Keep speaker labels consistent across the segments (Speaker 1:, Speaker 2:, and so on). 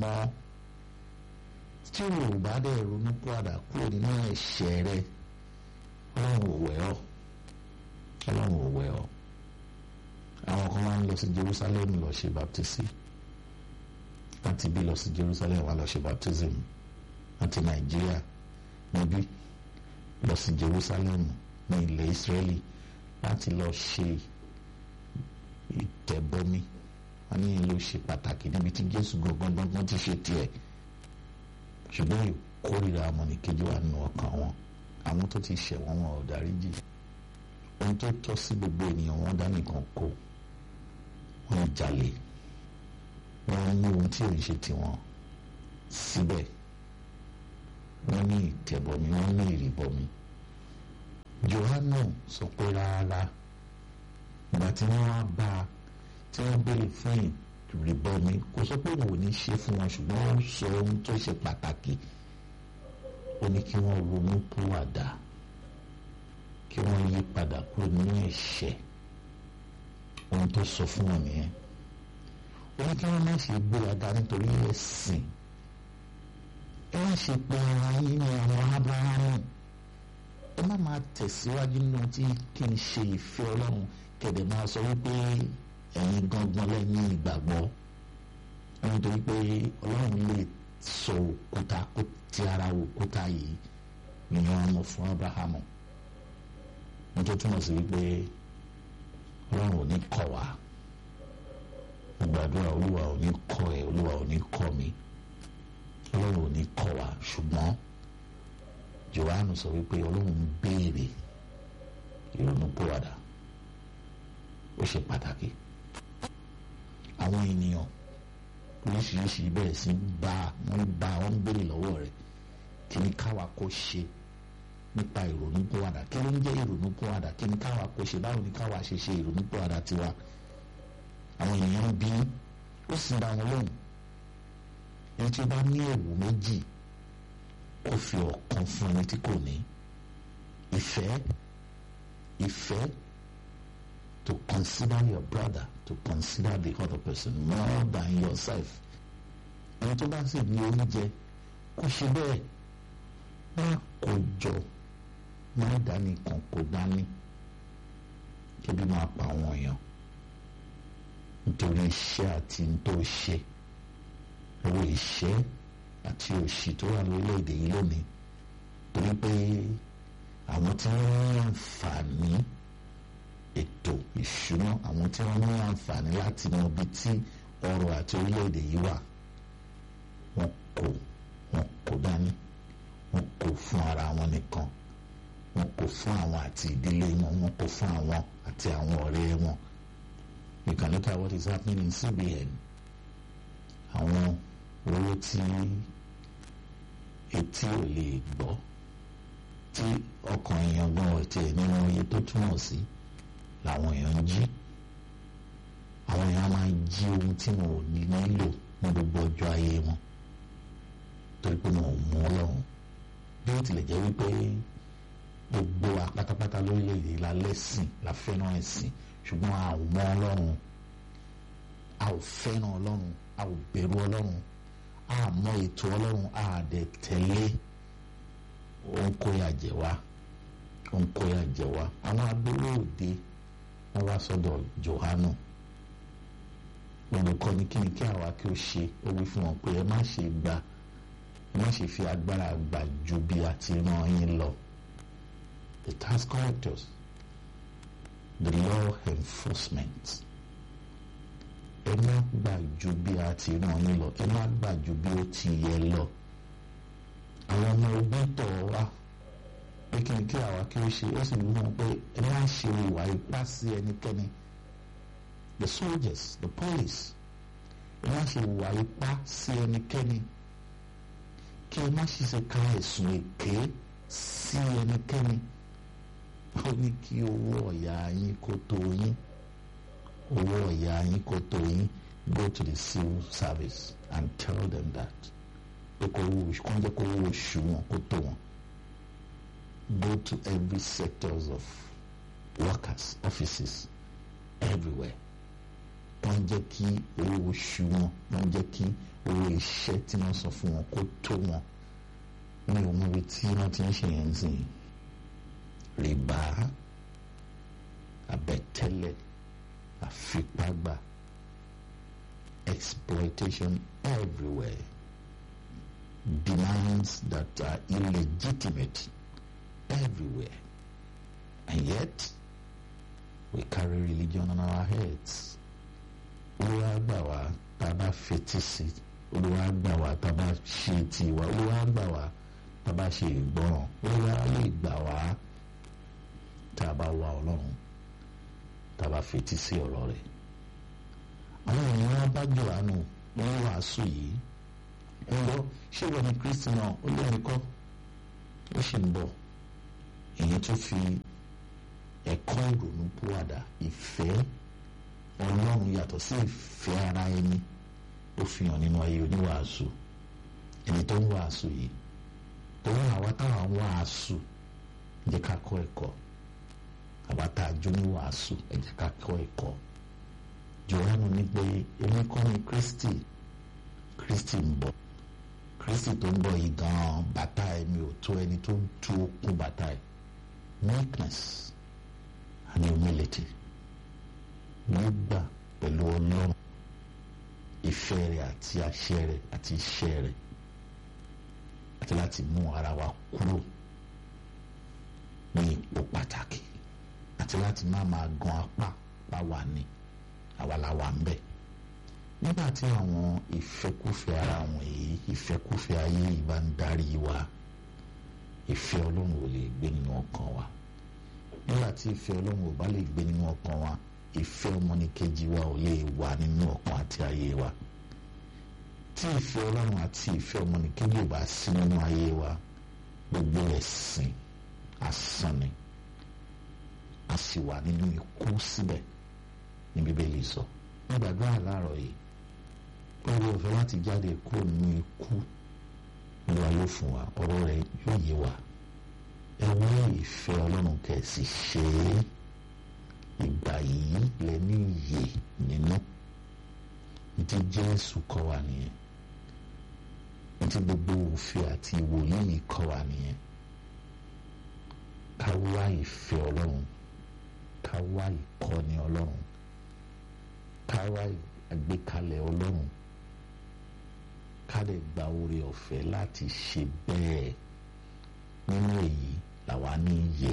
Speaker 1: mọ́ tí o bá dẹ̀ ronú padà kúrò nínú ẹ̀ṣẹ̀ rẹ ọlọ́run ò wẹ̀ ọ́ ọlọ́run ò wẹ̀ ọ́ àwọn kan máa ń lọ sí Jerusalem lọ ṣe baptism láti bí lọ sí Jerusalem wá lọ ṣe baptism láti Nàìjíríà níbí lọ sí Jerusalem ní ilẹ̀ Israeli láti lọ ṣe ìtẹ̀bọmi wọn ní ìlú ṣe pàtàkì níbi tí Jésù gangan gangan ti ṣe tiẹ̀ ṣùgbọ́n ìkórìíra ọmọnìkejì wà nínú ọkàn wọn àwọn tó ti ṣẹ̀ wọ́n wọn ò dáríjì ohun tó tọ́ sí gbogbo ènìyàn wọn dá nìkan kó wọ́n jalè wọ́n ní ohun tí ò ń ṣe tiwọn síbẹ̀ wọ́n ní ìtẹ̀bọmi wọ́n ní ìrìbọmi Jòhánù sọ pé rárá ìgbà tí wọ́n wá bá a tí wọ́n béèrè fún ìrìbọmi kò sọ pé òun ò ní ṣe fún wọn ṣùgbọ́n ó sọ ohun tó ṣe pàtàkì ó ní kí wọ́n ronú pìwàdà kí wọ́n yí padà kúrò nínú ẹ̀ṣẹ̀ ohun tó sọ fún wọn nìyẹn ó ní kí wọ́n má ṣe gbéraga nítorí ẹ̀sìn ẹ má ṣe pé ara yín ní ọmọ Ábúráhámù ẹ má máa tẹ̀síwájú nínú tí kì í ṣe ìfẹ́ Ọlọ́run kẹ̀dẹ̀ máa sọ wípé ẹ̀yin gangan lẹ́yìn ìgbàgbọ́ nítorí pé Ọlọ́run lè sọ òkúta kó ti ara òkúta yìí nìyẹn ọmọ fún Ábúráhámù nítorí túmọ̀ sí wípé Ọlọ́run ò ní kọ̀ wá mo gbàdúrà Olúwa ò ní kọ̀ ẹ́ Olúwa ò ní kọ̀ mi Ọlọ́run ò ní kọ̀ wá ṣùgbọ́n Jòhánù sọ wípé Ọlọ́run ń béèrè ìrònúpìwàdà ó ṣe pàtàkì àwọn ènìyàn oríṣiríṣi bẹ̀rẹ̀ sí bá wọ́n bá wọ́n ń béèrè lọ́wọ́ rẹ̀ kí ni káwa kó ṣe nípa ìrònúpìwàdà kí ló ń jẹ́ ìrònúpìwàdà kí ni káwa kó ṣe báwo ni káwa ṣe ṣe ìrònúpìwàdà tiwa àwọn ènìyàn bí ó sì dá wọn lóhùn ẹni tí ó bá ní ẹ̀wù méjì kó fi ọ̀kan fún ẹni tí kò ní ìfẹ́ ìfẹ́ to consider your brother to consider the other person more than yourself ẹni tó bá sì ní oúnjẹ kó ṣe bẹ́ẹ̀ má kó jọ má dání kan kó dání kébi máa pa àwọn èèyàn nítorí iṣẹ́ àti tó ṣe owó iṣẹ́ àti òṣì tó wà lórílẹ̀‐èdè yìí lónìí torí pé àwọn tí wọ́n ní àǹfààní ètò ìṣúná àwọn tí wọ́n ní àǹfààní láti mọ ibi tí ọrọ̀ àti orílẹ̀‐èdè yìí wà wọ́n kò wọ́n kò dání wọ́n kò fún ara wọn nìkan wọ́n kò fún àwọn àti ìdílé wọn wọ́n kò fún àwọn àti àwọn ọ̀rẹ́ wọn you can look at what is happening in CBN àwọn owó tí etí ò lè gbọ́ tí ọkàn èèyàn gan ọ̀tí ẹ̀ nínú iye tó túmọ̀ sí làwọn èèyàn ń jí àwọn èèyàn máa ń jí ohun tí wọn ò nílò ní gbogbo ọjọ́ ayé wọn torí pé wọn ò mú ọlọ́run bí ó tilẹ̀ jẹ́ wípé gbogbo wa pátápátá lórílẹ̀‐èdè la lẹ́sìn la fẹ́ràn ẹ̀sìn ṣùgbọ́n a ò mọ ọlọ́run a ò fẹ́ràn ọlọ́run a ò bẹ̀rù ọlọ́run a mọ ètò ọlọ́run a dẹ̀ tẹ̀lé òun kó yà jẹ wá òun kó yà jẹ wá àwọn agbóró òde wọn wá sọ́dọ̀ Jòhánù olùkọ́ ní kí ni kí àwa kí ó ṣe ó wí fún wọn pé ẹ má ṣe gba ẹ má ṣe fi agbára gbà ju bí a ti rán yín lọ the tax collectors the law enforcement ẹ má gbà ju bí a ti rán yín lọ ẹ má gbà ju bí ó ti yẹ lọ àwọn ọmọ ogun tọ̀ wá pé kí ni kí àwa kí ó ṣe ó sì wí wọn pé ẹ má ṣe ìwà ipá sí ẹnikẹ́ni the soldiers the police ẹ má ṣe ìwà ipá sí ẹnikẹ́ni kí ẹ má ṣiṣẹ́ ka ẹ̀sùn èké sí ẹnikẹ́ni ó ní kí owó ọ̀yà yín kó tó yín owó ọ̀yà yín kó tó yín go to the civil service and tell them that pé kó owó oṣù kàn jẹ́ kó owó oṣù wọn kó tó wọn go to every sectors of workers offices everywhere tó ń jẹ́ kí owó oṣù wọn tó ń jẹ́ kí owó iṣẹ́ tí wọ́n san fún wọn kó tó wọn ní òun ibi tí wọ́n ti ń ṣe yẹn sìn rìbá àbẹ̀tẹ́lẹ̀ àfipágbà exploitation everywhere demands that are illegitimate everywhere and yet we carry religion on our heads olúwa gbà wá tá a bá fetí sí olúwa gbà wá tá a bá ṣe tiwa olúwa gbà wá tá a bá ṣe ìgbọràn olúwa lè gbà wá tá a bá wá ọlọ́run tá a bá fetí sí ọ̀rọ̀ rẹ̀ àwọn ènìyàn bá jòhánù wọ́n wàásù yìí ẹ lọ ṣé wọ́n ní kristi náà ó lé ẹnìkọ́ ó sì ń bọ̀ èyí tó fi ẹ̀kọ́ ìrònú púwàdà ìfẹ́ ọlọ́run yàtọ̀ sí ìfẹ́ ara ẹni ó fi hàn nínú ayé oníwàásù ẹni tó ń wàásù yìí òun àwa táwọn wàásù jẹ́ ká kọ́ ẹ̀kọ́ àwa tá a jó ní wàásù ẹ jẹ́ ká kọ́ ẹ̀kọ́ Jòhánù ní pé èmi kọ́ ni Kristi Kristi ń bọ̀ Kristi tó ń bọ̀ yìí gan-an bàtà ẹ̀mí ò tó ẹni tó ń tú okùn bàtà ẹ̀ meekness and humility nígbà pẹ̀lú ọlọ́run ìfẹ́ rẹ̀ àti àṣẹ rẹ̀ àti iṣẹ́ rẹ̀ àti láti mú ara wa kúrò ní ipò pàtàkì àti láti má máa gan apá pa wà ní àwa la wà ń bẹ̀ nígbà tí àwọn ìfẹ́kúfẹ́ ara wọn yìí ìfẹ́kúfẹ́ ayé yìí bá ń darí wa ìfẹ́ ọlọ́run ò lè gbé nínú ọkàn wa nígbà tí ìfẹ́ ọlọ́run ò bá lè gbé nínú ọkàn wa ìfẹ́ ọmọnìkejì wa ò lè wà nínú ọkàn àti ayé wa tí ìfẹ́ ọlọ́run àti ìfẹ́ ọmọnìkejì ò bá sí nínú ayé wa gbogbo ẹ̀sìn asán ni a sì wà nínú ikú síbẹ̀ ní bíbélì sọ ní gbàdúrà láàárọ̀ yìí oore ọ̀fẹ́ láti jáde kúrò nínú ikú olúwa yóò fún wa ọ̀rọ̀ rẹ̀ yóò yé wa ẹ wá ìfẹ́ ọlọ́run kẹ̀sì ṣe é ìgbà yìí lẹ ní iyè nínú tí jésù kọ́ wa nìyẹn tí gbogbo òfin àti ìwòlíì kọ́ wa nìyẹn ká wá ìfẹ́ ọlọ́run ká wá ìkọ́ni ọlọ́run ká wá àgbékalẹ̀ ọlọ́run ká lè gba oore ọ̀fẹ́ láti ṣe bẹ́ẹ̀ nínú èyí làwa ní iyè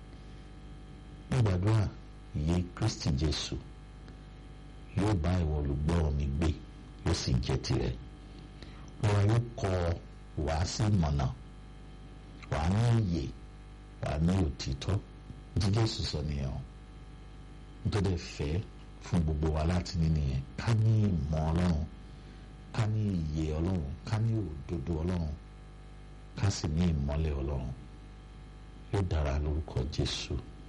Speaker 1: nígbàdúrà iye kristi jésù yóò bá ìwọ olùgbọ́ mi gbé yóò sì jẹ́ tirẹ̀ wọn yóò kọ́ wá sí mọ̀nà wà ní iyè wà ní òtítọ́ tí jésù sọ nìyẹn o nítorí fẹ́ fún gbogbo wa láti ní nìyẹn ká ní ìmọ̀ ọlọ́run ká ní iyè ọlọ́run ká ní òdodo ọlọ́run ká sì ní ìmọ́lẹ̀ ọlọ́run yóò dára lórúkọ jésù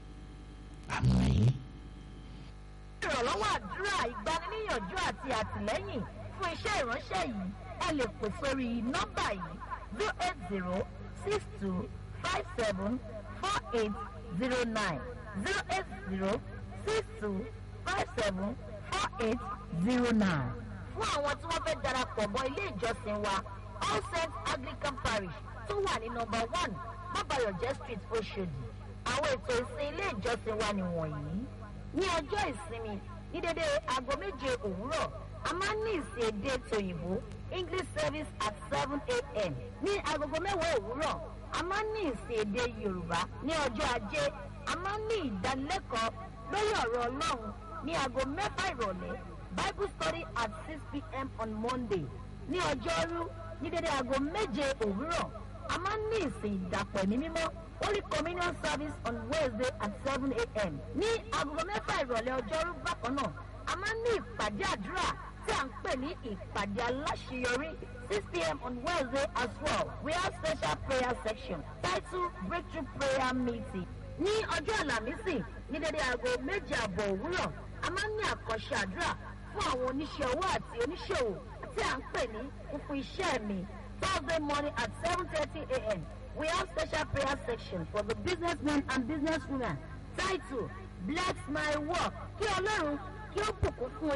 Speaker 1: àmín.
Speaker 2: ìrànlọ́wọ́ àdúrà ìgbaniníyànjú àti àtìlẹ́yìn fún iṣẹ́ ìránṣẹ́ yìí ẹ lè pè sórí nọ́mbà yìí zero eight zero six two five seven four eight zero nine zero eight zero six two five seven four eight zero nine. fún àwọn tí wọ́n fẹ́ darapọ̀ mọ́ ilé ìjọsìn wa all saints anglican parish tó wà ní nọ́mbà one bàbáyọ̀jẹ́ street oṣòdì àwọn ètò ìsìn ilé ìjọsìn wa nìwọ̀nyí ní ọjọ́ ìsinmi ní dédé aago méje òwúrọ̀ a máa ń ní ìsìn èdè tòyìnbó english service at seven a.m. ní agogo mẹ́wàá òwúrọ̀ a máa ń ní ìsìn èdè yorùbá ní ọjọ́ ajé a máa ń ní ìdánilẹ́kọ̀ọ́ lórí ọ̀rọ̀ ọlọ́run ní aago mẹ́fà ìrọ̀lẹ́ bible study at six p.m. on monday ní ọjọ́rú ní dédé aago méje òwúrọ̀ a máa ń ní ìsìn ìdàpọ̀ ẹ̀mí mímọ́ holy communion service on wednesday at seven a.m. ní agogo mẹ́fà ìrọ̀lẹ́ ọjọ́rú bákan náà a máa ń ní ìpàdé àdúrà tí à ń pè ní ìpàdé aláṣeyọrí six p.m. on wednesday as well we have special prayer section titled breakthrough prayer meeting ní ọjọ́ àlàmísì ní dédé aago méje àbọ̀ òwúrọ̀ a máa ń ní àkànṣe àdúrà fún àwọn oníṣẹ́ owó àti oníṣòwò tí à ń pè ní fúnfún iṣẹ́ mi thursday morning at seven thirty a.m. we have special prayer section for the businessmen and businesswomen titled bless my work kí ọlọ́run kí ó bùkún fún yín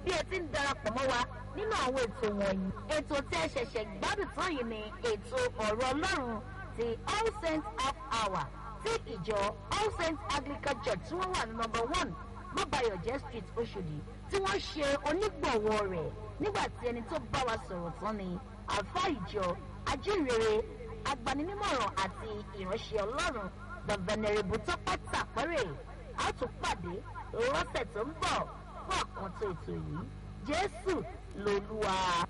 Speaker 2: bí ẹ ti ń darapọ̀ mọ́ wa nínú àwọn ètò wọ̀nyí. ètò tí ẹ ṣẹ̀ṣẹ̀ gbádùn tán yìí ni ètò ọ̀rọ̀ ọlọ́run ti all saints half hour tí ìjọ all saints anglican church tí wọ́n wà ní number one mọ́bàyọ̀jẹ́ street oṣòdì tí wọ́n ṣe onígbọ̀wọ́ rẹ̀ nígbà tí ẹni tó bá wa sọ̀rọ̀ tán ni àfa ìjọ ajínrere agbaninímọ̀ràn àti ìránṣẹ́ ọlọ́run the venerable tọ́pẹ́ tàpẹ́rẹ́ a tún pàdé lọ́sẹ̀ tó ń bọ̀ fún àkàntó ètò yìí jésù lolúwa.